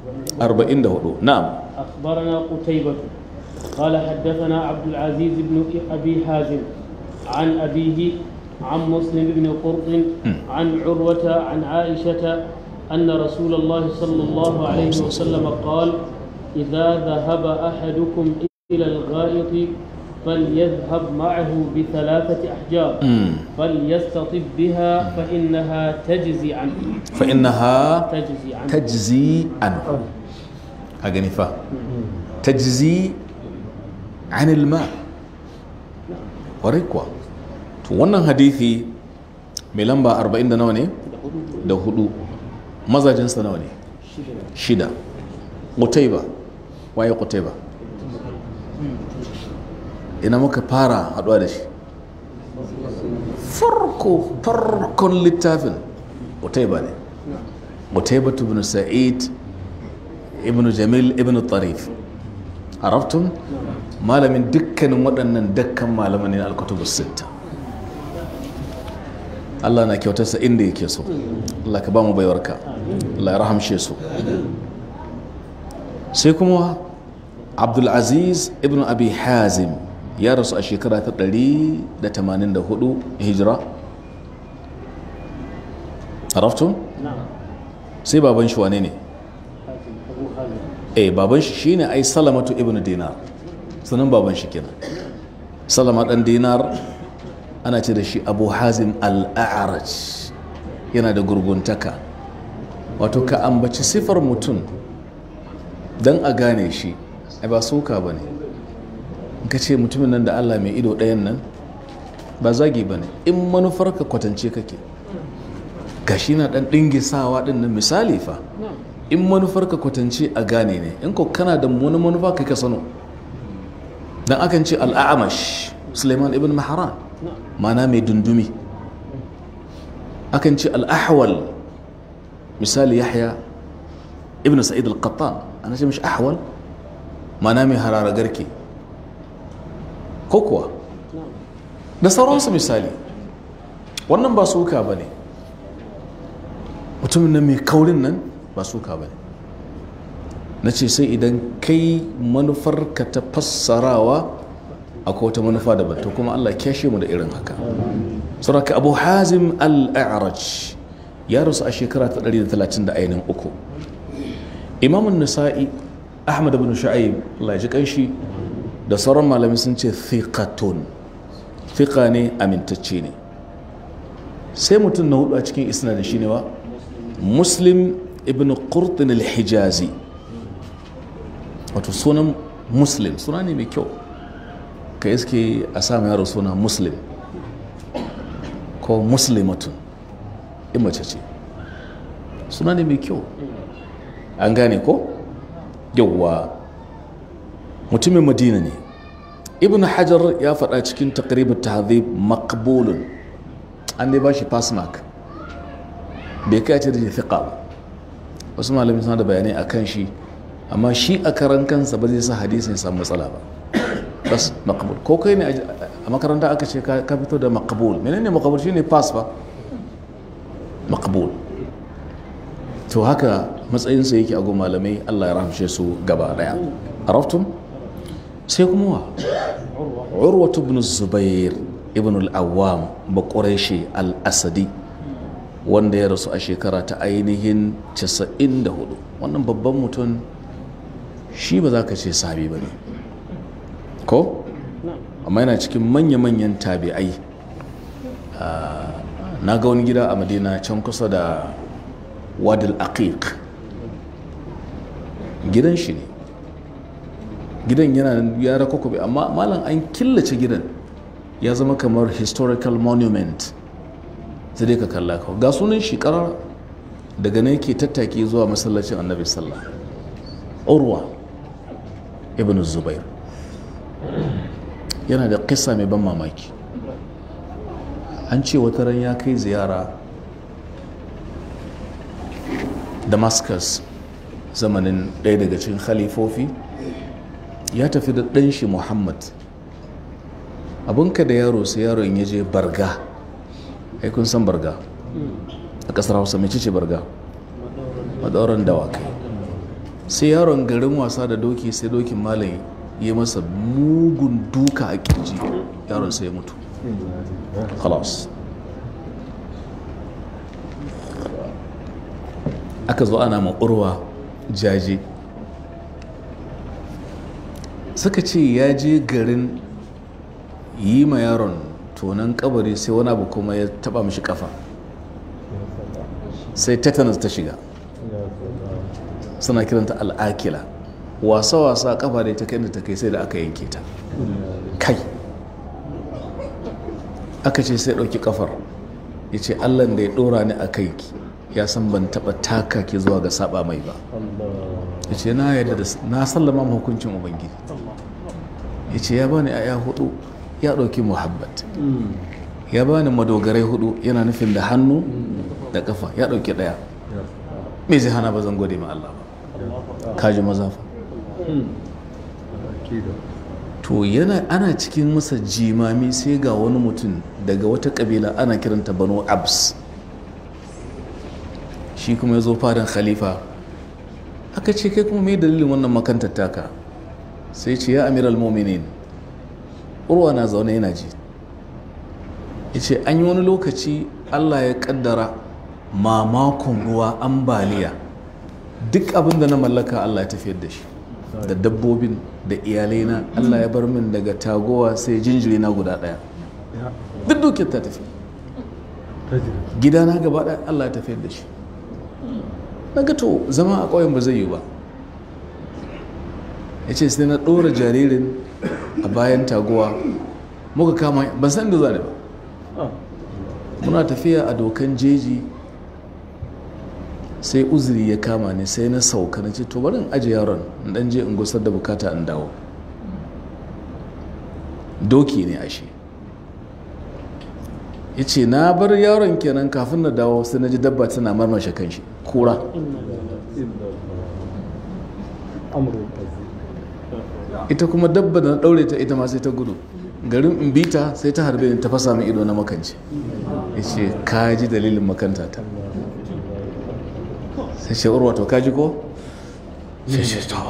44 na'am أخبرنا قتيبة قال حدثنا عبد العزيز بن أبي حازم عن أبيه عن مسلم بن قرط عن عروة عن عائشة أن رسول الله صلى الله عليه وسلم قال إذا ذهب أحدكم إلى الغائط فليذهب معه بثلاثة أحجار فليستطب بها فإنها تجزي عنه فإنها تجزي عنه tajzi anhu a gani fa tajzi anil ma warai kuwa to wannan hadithi mai lamba 40 da nawa ne da hudu mazajensa nawa ne shida qutayba waye qutayba ina muka fara haduwa da shi farko farkon littafin qutayba ne قتيبة بن سعيد ابن جميل ابن الطريف عرفتم ما من دكا ودنا دكا ما من الكتب الستة Allah na kyautarsa inda yake so Allah ka ba mu baiwarka Allah ya rahamshe su sai kuma Abdulaziz ibn Abi Hazim ya rasu a shekara ta 184 hijira Araftun? نعم sai baban shi wane ne حازم أبو حازم eh baban shi shine ai salamatu ibn dinar sunan baban shi kenan salama dan dinar ana ce da shi abu hazim al-a'raj yana da gurguntaka wato ka ambaci sifar mutum don a gane shi ai ba soka ba ne ka ce mutumin nan da allah mai ido ɗayan nan ba zagi ba ne in manufarka kwatance kake gashi na ɗan ɗingisawa ɗin nan misali fa نعم in manufarka kwatance a gane ne in ko kana da wani manufa kai ka sano dan akan ce al'amash suleiman ibn maharan نعم mana mai dundumi akan ce al'ahwal misali yahya ibn sa'id al-qattan ana ce mishi ahwal mana mai harara garke ko kuwa نعم da sauransu misali wannan ba suka ba ne mutumin nan mai kaurin nan ba suka ba ne na ce sai idan kai manufarka ta fassarawa akwai wata manufa daban to kuma allah kyashe mu da irin haka sauraka abu hazim al-a'raj ya rasu a shekara ta 130 da ainihin uku imamun nisa'i ahmad ibn shu'aib allah ya ji kanshi da sauran malami sun ce thiqatun thiqa ne amintacce ne sai mutum na hudu a cikin isnadin shine wa muslim ibn qurtin al-hijazi wato sunan muslim suna ne mai kyau ka iske a samu yaro suna muslim ko muslimatun in mace ce suna ne mai kyau an gane ko yawwa mutumin madina ne ibn hajar ya faɗa cikin taqribut tahdhib maqbulun an dai ba shi pass mark bai kai ce da shi fiqa ba wasu malamin suna da bayanai a kan shi amma shi a karan kansa ba zai sa hadisin ya samu matsala ba bas makabul ko kai ne a makaranta aka ce ka fito da makabul menene makabul shine pass ba makabul to haka matsayinsa yake a malamai Allah ya rahamshe su gaba daya araftum sai kuma wa urwatu ibn zubair ibn al-awwam ba quraishi al-asadi wanda ya rasu a shekara ta ainihin 94 wannan babban mutum shi ba za ka ce sahabi ba ne ko amma yana cikin manya-manyan tabi'ai na ga wani gida a madina can kusa da wadil aqiq gidan shi ne gidan yana ya rakokobe amma malam an killace gidan ya zama kamar historical monument sai dai ka kalla ka ga sunan shi karar daga nan yake tattaki zuwa masallacin annabi sallah urwa ibn zubair yana da kisa mai ban mamaki an ce wata ran ya kai ziyara damascus zamanin ɗaya daga cikin khalifofi ya tafi da ɗan shi muhammad abinka da yaro sai yaron ya je barga ai kun san barga a ƙasar hausa mai ce barga madauran dawakai sai yaron garin wasa da doki sai dokin malam ya masa mugun duka a kirji yaron sai ya mutu khalas aka zo ana ma'urwa jaje suka ce ya je garin yi ma yaron tonon kabari sai wani abu kuma ya taba mishi kafa sai tetanus ta shiga suna kiranta al'akila wasa-wasa kafa da ta kai da ta kai sai da aka yanke ta kai aka ce sai ɗauki kafar ya ce allan da ya ɗora ni a kai ya san ban taɓa taka ki zuwa ga saba mai ba ya ce na yadda da na sallama ma hukuncin ubangiji ya ce ya bani aya hudu ya ɗauki muhabbat ya bani madogarai hudu yana nufin da hannu da kafa ya ɗauki ɗaya me zai hana ba zan gode ma Allah ba kaji mazafa to yana ana cikin masa jimami sai ga wani mutum daga wata kabila ana kiranta banu abs shi kuma ya zo fadan khalifa aka ce kai kuma mai dalilin wannan makantar taka sai ce ya amiral mominin urwa na zaune yana ji ya ce an yi wani lokaci allah ya kaddara mamakon ruwa ambaliya duk abin da na mallaka allah ya tafiyar da shi da dabbobin da iyalaina allah ya bar min daga tagowa sai jinjiri na guda daya duk dukiyar ta tafi gidana gaba daya allah ya tafiyar da shi na ga to zama a ƙauyen ba zai yi ba ya ce sai na ɗora jaririn a bayan taguwa muka kama ban san da za ba muna tafiya a dokan jeji sai uzuri ya kama ni sai na sauka na ce to bari in aje yaron in dan je in gusar da bukata in dawo doki ne ashe ya ce na bar yaron kenan kafin na dawo sai na ji dabba tana marmashe kanshi kura ita kuma dabba da na daure ta ita ma sai ta gudu garin in bita sai ta harbe ni ta fasa min ido na makance ya ce kaji dalilin makanta ta sai ce urwa to kaji ko sai ce to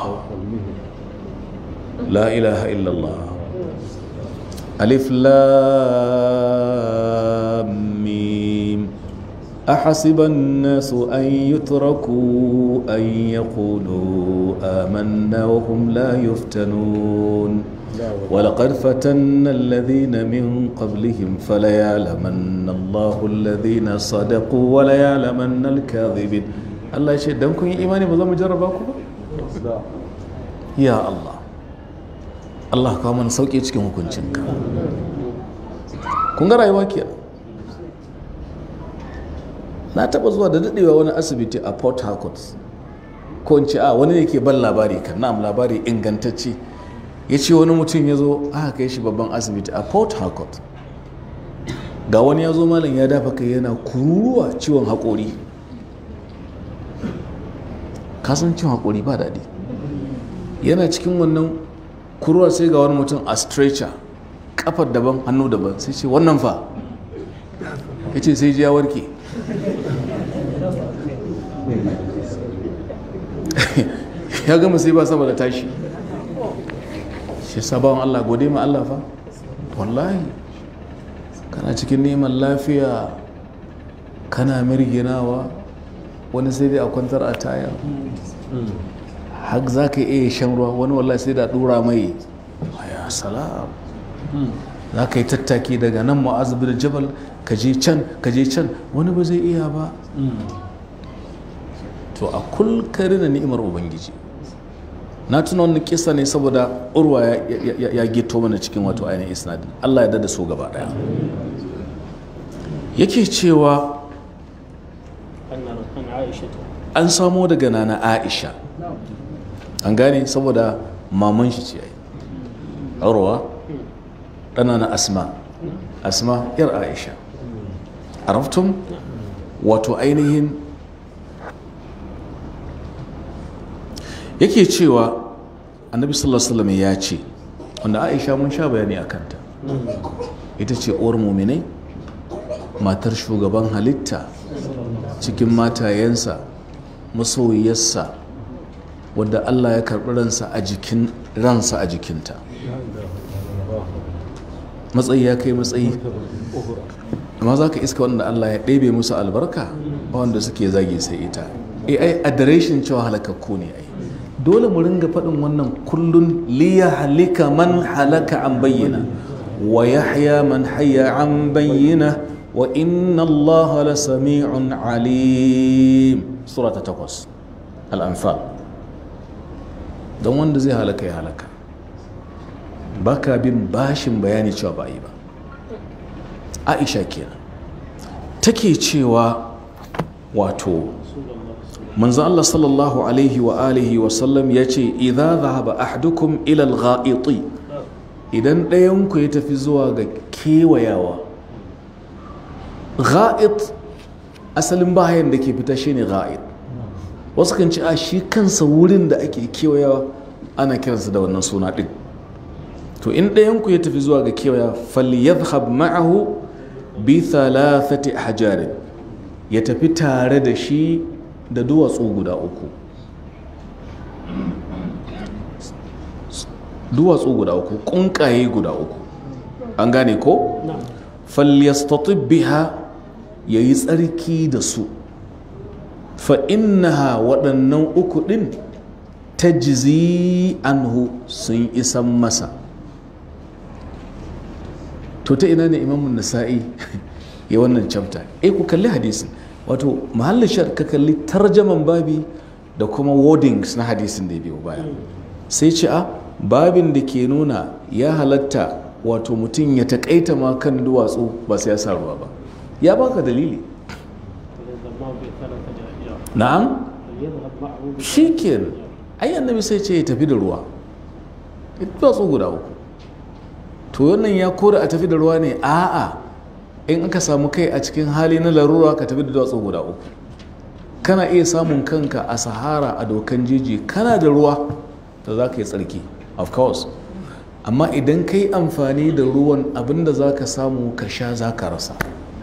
la ilaha illallah alif lam mim أحسب الناس أن يتركوا أن يقولوا آمنا وهم لا يفتنون ولقد فتنا الذين من قبلهم فليعلمن الله الذين صدقوا وليعلمن الكاذبين الله يشهد دمكم إيماني بذا مجرباكم يا الله Allah kawo mana sauƙi cikin hukuncinka kun ga rayuwa ke na taɓa zuwa da daɗewa wani asibiti a port harcourt ko in ce a wani ne ke ban labari kan na'am labari ingantacce ya ce wani mutum ya zo aka kai shi babban asibiti a port harcourt ga wani ya zo malam ya dafa kai yana kururuwa ciwon haƙori kasan ciwon haƙori ba daɗi yana cikin wannan kurwa sai ga wani mutum a stretcher kafar daban hannu daban sai ce wannan fa ya ce sai ji ya warke ya gama sai ba saboda tashi shi sabawan Allah gode ma Allah fa wallahi kana cikin neman lafiya kana mirginawa wani sai dai a kwantar a taya hak za ka iya shan ruwa wani wallahi sai da dura mai ya salam za ka yi tattaki daga nan ma'azu bin jabal ka je can ka je can wani ba zai iya ba to a kulkari na ni'imar ubangiji na tuna wani kisa ne saboda urwa ya gito mana cikin wato ainihin isnadin allah ya dada so gaba daya yake cewa an samo daga nana aisha an gane saboda maman shi ce ai urwa ɗana na asma asma yar aisha araftum wato ainihin yake cewa annabi sallallahu alaihi wasallam ya ce wanda aisha mun sha bayani a kanta ita ce uwar muminai matar shugaban halitta cikin matayensa masoyiyarsa wadda allah ya karɓi ransa a jikin ransa a jikinta matsayi ya kai matsayi amma za ka iska wanda allah ya ɗebe musu albarka ba wanda suke zage sai ita ai adireshin cewa halakakku ne ai dole mu ringa faɗin wannan kullun liya halika man halaka an bayyana wa yahya man hayya an bayyana wa inna allaha la sami'un alim sura ta takwas al'anfal don wanda zai halaka ya halaka baka bin bashin bayani cewa ba yi ba aisha kenan take cewa wato manzo Allah sallallahu alaihi wa alihi wa sallam ya ce idza dhahaba ahadukum ila al-gha'iti idan ɗayan ku ya tafi zuwa ga kewayawa gha'it asalin bayan da ke fita shine gha'it wasu kan ci a shi kansa wurin da ake kewayawa ana kiransa da wannan suna din to in ɗayan ku ya tafi zuwa ga kewaya falyadhhab ma'ahu bi thalathati ahjarin ya tafi tare da shi da duwatsu guda uku duwatsu guda uku kunkaye guda uku an gane ko falyastatib biha yayi tsarki da su fa innaha waɗannan uku ɗin tajzi anhu sun isan masa to ta ina ne imamun nasa'i ya wannan chapter eh ku kalli hadisin wato mahallin shar ka kalli tarjaman babi da kuma wordings na hadisin da ya biyo baya sai ce a babin da ke nuna ya halatta wato mutum ya taƙaita ma kan duwatsu ba sai ya sa ruwa ba ya baka dalili na'am shi kenan ai annabi sai ce ya tafi da ruwa duwatsu guda uku to wannan ya kore a tafi da ruwa ne a'a in aka samu kai a cikin hali na larura ka tafi da duwatsu guda uku kana iya samun kanka a sahara a dokan jeji kana da ruwa da za ka yi tsarki of course amma idan ka yi amfani da ruwan abinda za ka samu ka sha za ka rasa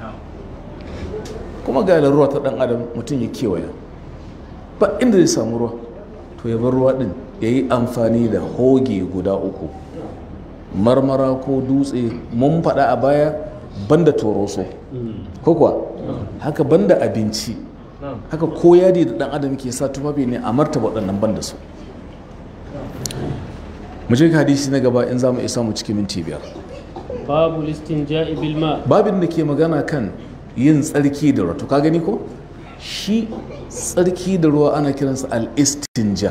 kuma ga larura ta dan adam mutum ya kewaya ba inda zai samu ruwa to ya bar ruwa din ya yi amfani da hoge guda uku marmara ko dutse mun faɗa a baya banda toroso ko kuwa haka banda abinci haka ko yadi da dan adam ke sa tufafi ne a martaba waɗannan banda su mu je ka hadisi na gaba in za mu isa mu cikin minti biyar babu listinja'i bil ma babin da ke magana kan yin tsarki da ruwa to ka gani ko shi tsarki da ruwa ana kiransa al-istinja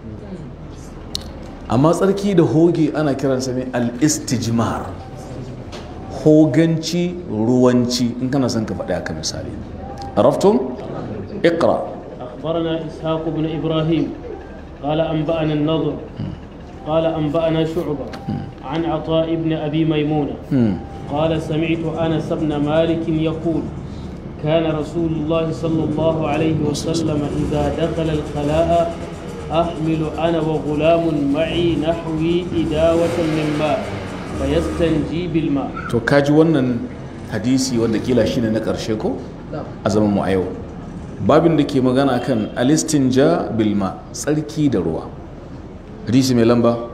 amma tsarki da hoge ana kiransa ne al-istijmar hoganci ruwanci in kana son ka faɗi haka misali araftum iqra أخبرنا إسحاق بن إبراهيم قال أنبأنا النضر قال أنبأنا شعبة عن عطاء بن أبي ميمونة قال سمعت أنس بن مالك يقول كان رسول الله صلى الله عليه وسلم إذا دخل الخلاء أحمل أنا وغلام معي نحوي إداوة من ماء فيستنجي بالماء to kaji wannan hadisi wanda kila shine na ƙarshe ko a zaman mu a yau babin da ke magana kan alistinja bilma tsarki da ruwa hadisi mai lamba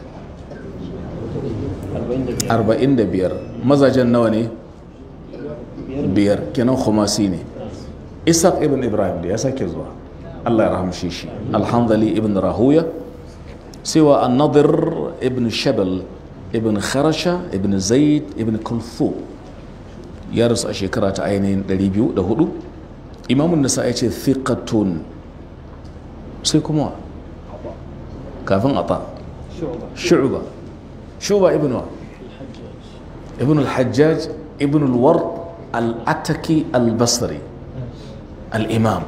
45 mazajen nawa ne biyar kenan khumasi ne isaac ibn ibrahim da ya sake zuwa allah ya rahamshe shi alhamdali ibn rahuya sewa annadir ibn shabal ibn kharasha ibn zaid ibn kulfu ya rasu a shekara ta ainihin 204 imamun nasa ya ce thiqatun sai kuma kafin ata shu'ba shu'ba ibn wa ibn al-hajjaj ibn al-ward al-ataki al-basri al-imam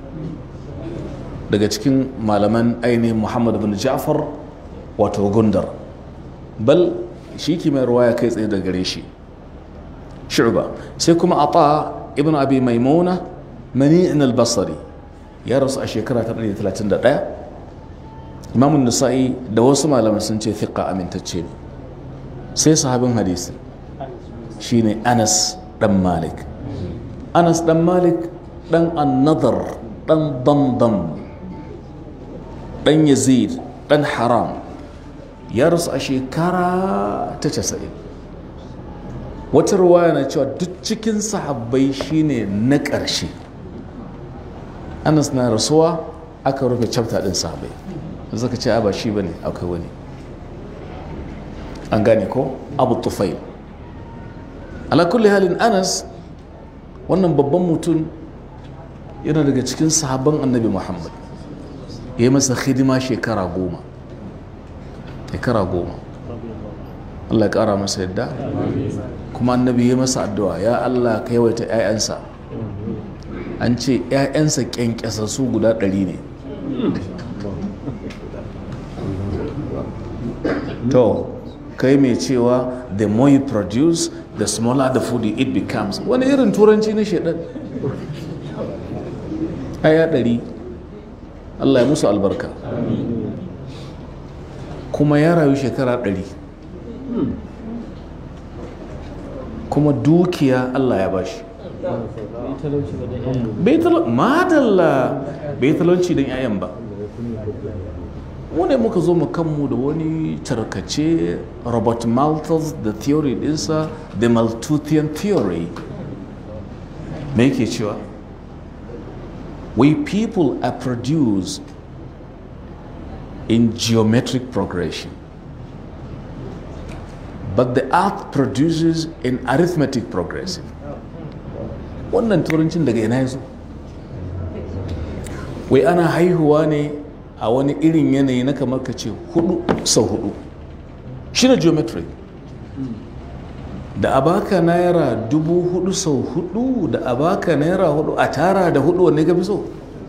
daga cikin malaman ainihin muhammad bin ja'far wato gundar bal shi ke mai ruwaya kai tsaye da gare shi shu'ba sai kuma ata ibn abi maimuna mani'in al-basri ya rasu a shekara ta 131 imamun nisa'i da wasu malaman sun ce fiqa amintacce ne sai sahabin hadisi shine anas dan malik anas dan malik dan annadar dan damdam dan yazid dan haram ya rasu a shekara ta casa'in wata ruwaya na cewa duk cikin sahabbai shine na ƙarshe anas na rasuwa aka rufe chapter din sahabbai zaka ce ba shi bane akwai wani an gane ko abu tufail ala kulli halin anas wannan babban mutum yana daga cikin sahabban annabi muhammad ya yi masa hidima shekara goma shekara goma allah ya kara masa yadda kuma annabi ya masa addu'a ya allah ka yawaita 'ya'yansa an ce 'ya'yansa kyankyasassu guda ɗari ne to kai mai cewa the more you produce the smaller the food you eat becomes wani irin turanci na shaidan aya ɗari allah ya musu albarka kuma ya rayu shekara ɗari kuma dukiya allah ya bashi bai madalla bai talauci don 'ya'yan ba mu ne muka zo mu kanmu da wani tarkace robert malthus da theory dinsa the malthusian theory me yake cewa we people are produced in geometric progression but the earth produces in arithmetic progressive wannan turancin daga ina ya zo wai ana haihuwa ne a wani irin yanayi na kamar ka ce hudu sau hudu shi ne geometry da a baka naira dubu hudu sau hudu da a baka naira hudu a tara da hudu wanne ka fi so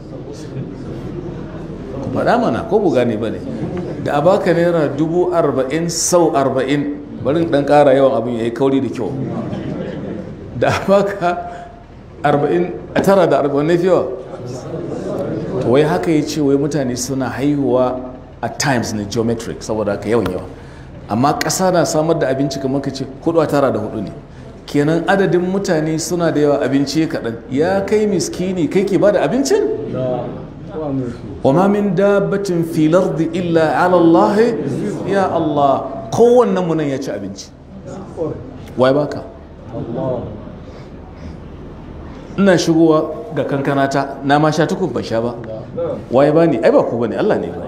ku faɗa mana ko bu gane ba ne da a baka naira dubu arba'in sau arba'in bari dan ƙara yawan abin ya yi kauri da kyau da a baka arba'in a tara da arba'in na fiyawa wai haka ya ce wai mutane suna haihuwa a times ne geometric saboda haka yawan yawa amma ƙasa na samar da abinci kamar ka ce hudu a tara da hudu ne kenan adadin mutane suna da yawa abinci ya kaɗan ya kai miskini kai ke ba da abincin wa ma min dabbatin fil ardi illa ala Allah ya Allah kowannen mu nan ya ci abinci wai baka ina shigowa ga kankanata na ma sha tukun ban sha ba waye ba ni ai ba ku bane Allah ne ba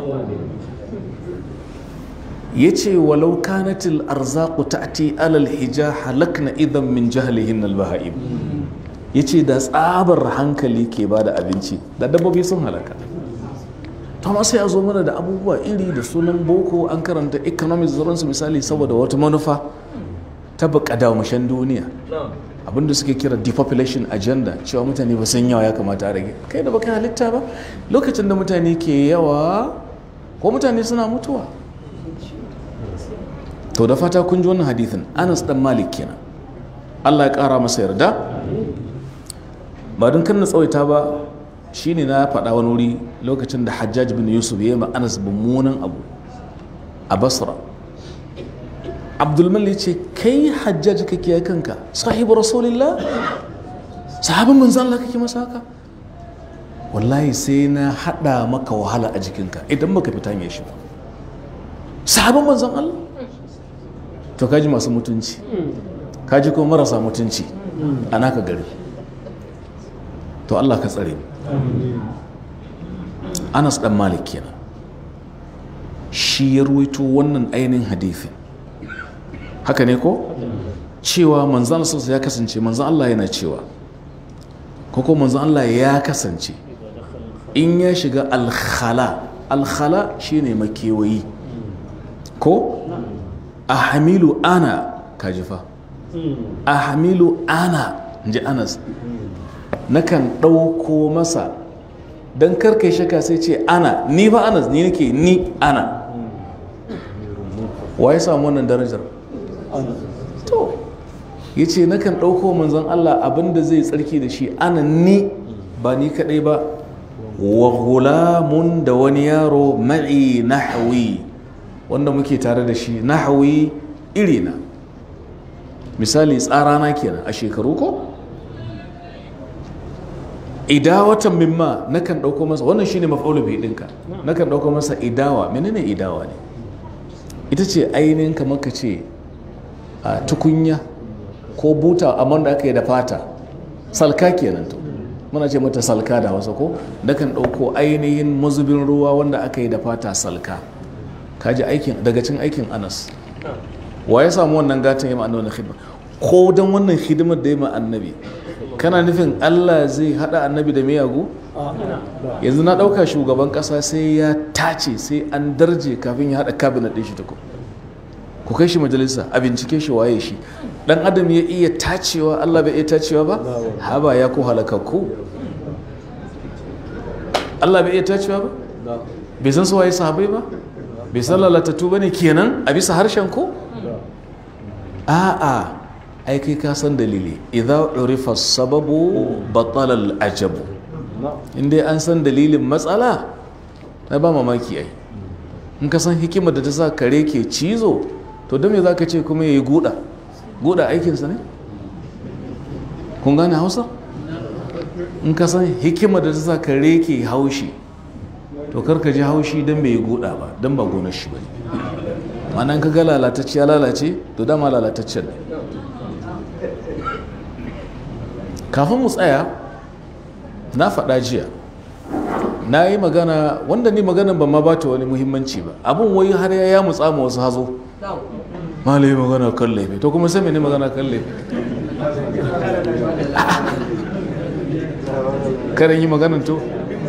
yace walau kanatil arzaqu ta'ti alal hija halakna idan min jahlihin al bahaim yace da tsabar hankali ke ba da abinci da dabbobi sun halaka to amma sai a zo mana da abubuwa iri da sunan boko an karanta economics zuransu misali saboda wata manufa ta bukada mashan duniya abinda suke kira depopulation agenda cewa mutane ba san yawa ya kamata a rage kai da baka halitta ba lokacin da mutane ke yawa ko mutane suna mutuwa to da fata kun ji wannan hadithin anas dan malik kenan allah ya kara masa yarda ba don kan na tsawaita ba shine na faɗa wani wuri lokacin da hajjaj bin yusuf ya yi ma anas mummunan abu a basra abdulmali ce kai hajjaj kake ya kanka sahibu rasulillah sahabin manzan Allah kake masa haka wallahi sai na hada maka wahala a jikinka idan baka fita hanyar shi ba sahabin manzan Allah to kaji masu mutunci kaji kuma marasa mutunci a naka gari to Allah ka tsare Anas dan Malik kenan shi ya ruwaito wannan ainihin hadithin haka ne ko cewa manzan Allah ya kasance manzan Allah yana cewa ko ko manzan Allah ya kasance in ya shiga alkhala alkhala shine makewayi ko a hamilu ana kajifa a hamilu ana ji anas nakan ɗauko masa don karkai shaka sai ce ana ni ba anas ni nake ni ana wa ya samu wannan darajar to ya ce nakan ɗauko manzon Allah abinda zai tsarki da shi ana ni ba ni kaɗai ba wa gulamun da wani yaro ma'i nahwi wanda muke tare da shi nahwi irina misali tsarana kenan a shekaru ko idawatan mimma nakan ɗauko masa wannan shine maf'ulu bi ɗinka nakan ɗauko masa idawa menene idawa ne ita ce ainihin kamar ka ce a tukunya ko buta amma da aka yi da fata salka kenan to muna ce mata salka da hausa ko nakan ɗauko ainihin mazubin ruwa wanda aka yi da fata salka kaji aikin daga cin aikin anas wa ya samu wannan gatan yamma annabi khidma ko dan wannan hidimar da yamma annabi kana nufin Allah zai hada annabi da miyagu yanzu na dauka shugaban kasa sai ya tace sai an darje kafin ya hada cabinet din shi ta ku kai shi majalisa a bincike shi waye shi dan adam ya iya tacewa Allah bai iya tacewa ba haba ya ko halakakku Allah bai iya tacewa ba bai san su waye sahabbai ba bai san lalatattu ba ne kenan a bisa harshen ko a'a ai kai ka san dalili idza urifa sababu batala al-ajabu inda an san dalilin matsala na ba mamaki ai in ka san hikimar da ta sa kare ke cizo to don me za ka ce kuma ya yi guda guda aikinsa ne kun gane hausa in ka san hikimar da ta sa kare ke haushi to karka ji haushi don bai yi guda ba don ba gonar shi ba ne ma'anan ka ga lalatacciya lalace to dama lalataccen ne kafin mu tsaya na faɗa jiya na yi magana wanda ni magana ban ma bata wani muhimmanci ba abin wai har ya ya mutsa ma wasu hazo malai magana kan laifi to kuma sai ne magana kan laifi karin yi maganan to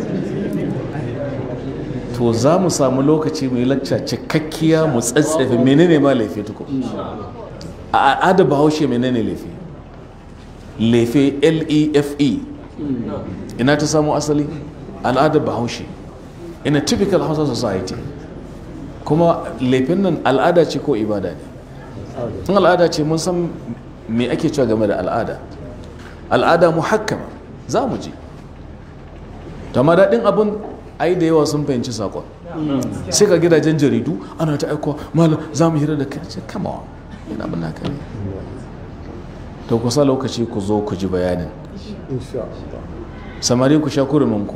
to za mu samu lokaci mai lacca cikakkiya mu tsatsefe menene ma laifi tuko a al'ada bahaushe menene laifi laifi l-e-f-e ina ta samu asali al'adar bahaushe in a typical hausa society kuma laifin nan al'ada ce ko ibada ne in al'ada ce mun san me ake cewa game da al'ada al'ada muhakkama za mu je ma daɗin abin ai da yawa sun fahimci sakon sai ka gidajen jaridu ana ta aikowa malam za mu hira da kai ce kama wa yana abin naka ne to kusa lokaci ku zo ku ji bayanin samari ku sha kuruminku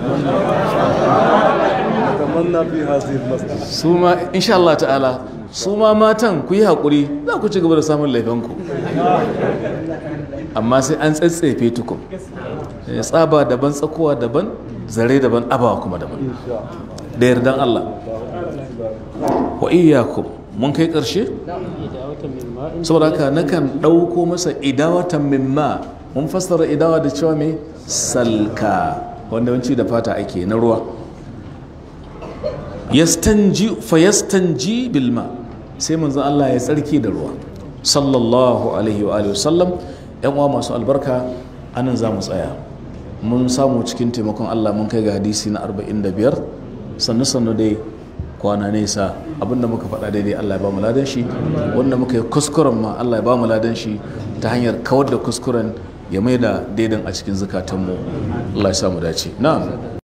su ma insha Allah ta'ala su ma matan ku yi haƙuri za ku ci gaba da samun laifinku amma sai an tsatsefe tukun tsaba daban tsakowa daban zare daban abawa kuma daban da yardan Allah wa iyakum mun kai ƙarshe saboda haka nakan ɗauko masa idawatan mimma mun fassara idawa da cewa mai salka wanda wanci da fata ake na ruwa yastanji fa yastanji bilma sai manzon Allah ya tsarki da ruwa sallallahu alaihi wa alihi wasallam yan uwa masu albarka anan za mu tsaya mun samu cikin taimakon Allah mun kai ga hadisi na 45 sannu sannu dai kwana nesa abinda muka faɗa daidai Allah ya ba mu ladan shi wanda muka yi kuskuren ma Allah ya ba mu ladan shi ta hanyar kawar da kuskuren ya mai da daidan a cikin zukatanmu Allah ya samu dace na'am